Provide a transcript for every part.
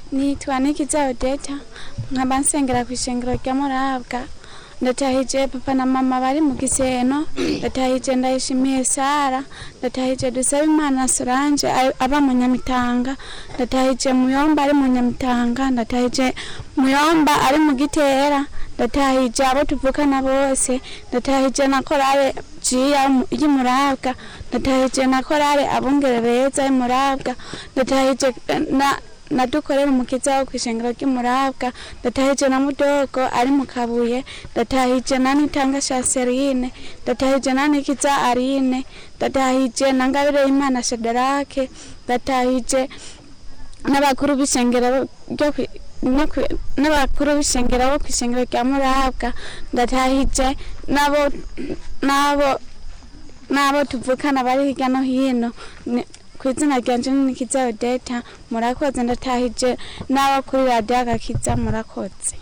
nitwa nikiza odeta nkaba nsengera ku ishengero rya murabwa ndatahije papa na mama bari mu giseno ndatahije ndayishimiye sara ndatahije dusaba imana solange ari- aba mu nyamitanga ndatahije muyomba ari mu nyamitanga ndatahije muyomba ari mu gitera ndatahije abo tuvukana bose ndatahije na korale jiya mu- y'imurabwa ndatahije na korale abungere beza y'imurabwa ndatahije eh, na nadukorera umukiza wo kwishengero ry'umurabwa ndatahije na mudogo ari mu kabuye ndatahije na nitanga shaserine ndatahije na nikiza arine ndatahije na ngabire y'imana shadarake ndatahije n'abakuru b'ishengero ryo kwi- no kwi- n'abakuru b'ishengero bo kwishengero rya murabwa ndatahije nabo nabo n'abo tuvukana bari hirya no hino Ni- ku izina ryanje nikiza odeta murakoze ndatahije n'abo kuri radiyo agakiza murakoze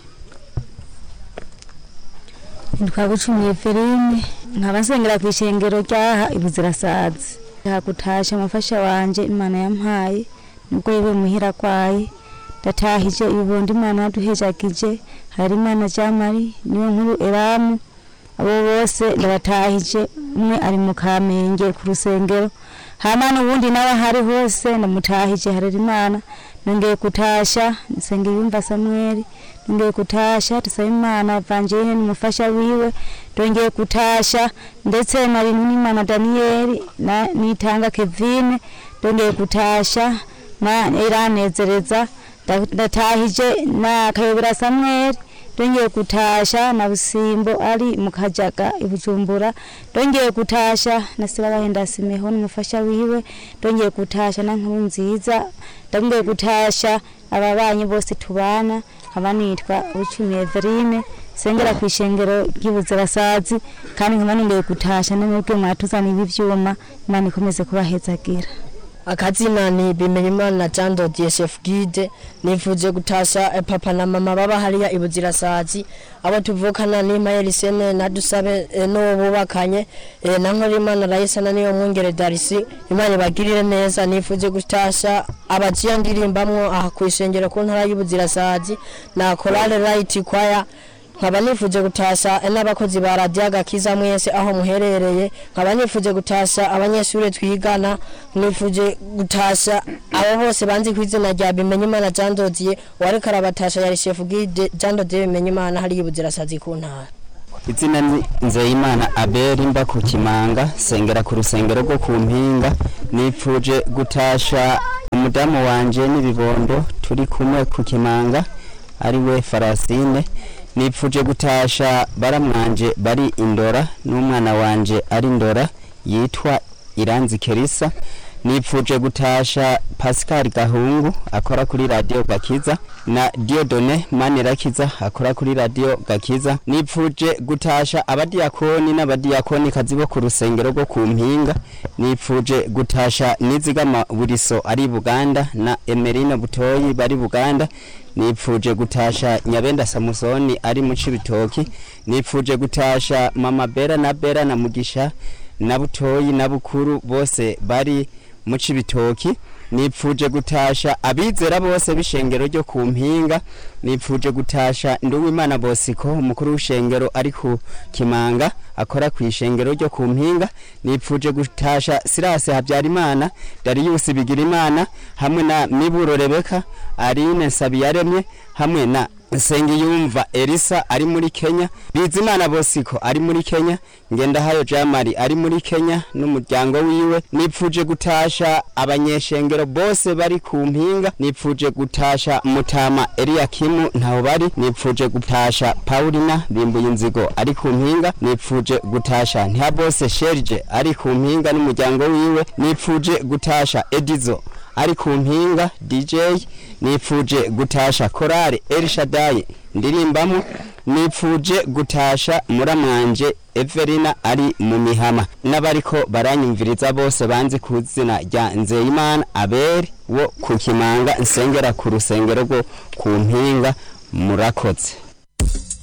ntitwagucumiye ferine nkaba nsengera ku ishengero ryaha ibuzirasazi hakutasha umufasha wanje imana yampaye nubwo yewe muhira kwaye ndatahije ibibondo imana yaduhejagije hari imana jamari niyo nkuru eramu abo bose ndabatahije umwe ari mu kamenge ku rusengero hama n'ubundi nawe ahari hose ndamutahije harera imana nongeye kutasha nsenge yumva samweli nongeye kutasha tusaba imana evangeline n'umufasha wiwe ndongeye kutasha ndetse na bintu n'imana daniyeli na nitanga kevine ndongeye kutasha na iranezereza nda- ndatahije na kayobera samweli ndongeye kutasha na busimbo ari mu kajaga i bujumbura ndongeye kutasha na sibabahenda simeho n'umufasha wiwe ndongeye kutasha na nkuru nziza ndongeye kutasha ababanyi bose tubana nkaba nitwa bucumi everine sengera ku ishengero ry'ibuzirasazi kandi nkaba nongeye kutasha namwebwe mwatuzanira ivyuma imana ikomeze kubahezagira akazina ni bimenyimana jean de dsf guide nifuje gutasha eh, papa na mama baba hariya ibuzirasazi abo tuvukana ni mayeli sene na dusabe eh, n'uwo bubakanye eh, na nkorimana rayisa na niyo mwungere darisi imana ibagirire neza nifuje gutasha abaciya ndirimbamwo aha ku ishengero ku ntara y'ubuzirasazi na korale rayiti kwaya nkaba nifuje gutasha n'abakozi ba radiyo agakiza mwese aho muherereye nkaba nifuje gutasha abanyeshuri twigana nifuje gutasha abo bose banzi ku izina rya bimenyimana jean dodiye uwariko arabatasha yari shefu gide jean dodiye bimenyimana hariya ibuzirasazi ku ntara izina ni nzeyimana abeli mba ku kimanga sengera ku rusengero rwo ku mpinga nipfuje gutasha umudamu wanje n'ibibondo turi kumwe ku kimanga ari we farasine nipfuje gutasha baramwanje bari indora n'umwana wanje ari indora yitwa iranzi kerisa nipfuje gutasha pascal gahungu akora kuri radiyo gakiza na diodone manirakiza akora kuri radiyo gakiza nipfuje gutasha abadiyakoni n'abadiyakoni kazi bo ku rusengero rwo ku mpinga nipfuje gutasha nizigama buriso ari buganda na emerino butoyi bari buganda nipfuje gutasha nyabenda samusoni ari mu cibitoki nipfuje gutasha mama bera na bera na mugisha na butoyi na bukuru bose bari mu cibitoki nipfuje gutasha abizera bose b'ishengero ryo ku mpinga nipfuje gutasha nduwimana bosiko umukuru w'ishengero ari ku kimanga akora ku ishengero ryo ku mpinga nipfuje gutasha sirase habyarimana dariyusi bigirimana hamwe na miburo rebeka arine nsabiyaremye hamwe na Nsengiyumva Elisa ari muri Kenya Bizimana Bosiko ari muri Kenya Ngendahayo Jamari ari muri Kenya n'umuryango wiwe nipfuje gutasha abanyeshengero bose bari ku mpinga nipfuje gutasha Mutama Eliakimu ntaho bari nipfuje gutasha Paulina bimbuye inzigo ari ku mpinga nipfuje gutasha Ntihabose Sherje ari ku mpinga n'umuryango wiwe nipfuje gutasha Edizo ari ku mpinga DJ nipfuje gutasha korale El Shaddai ndirimbamo nipfuje gutasha muramwanje Everina ari mu mihama n'abariko baranyumviriza bose banzi ku izina rya Nzeyimana Abeli wo ku Kimanga nsengera ku rusengero rwo ku mpinga murakoze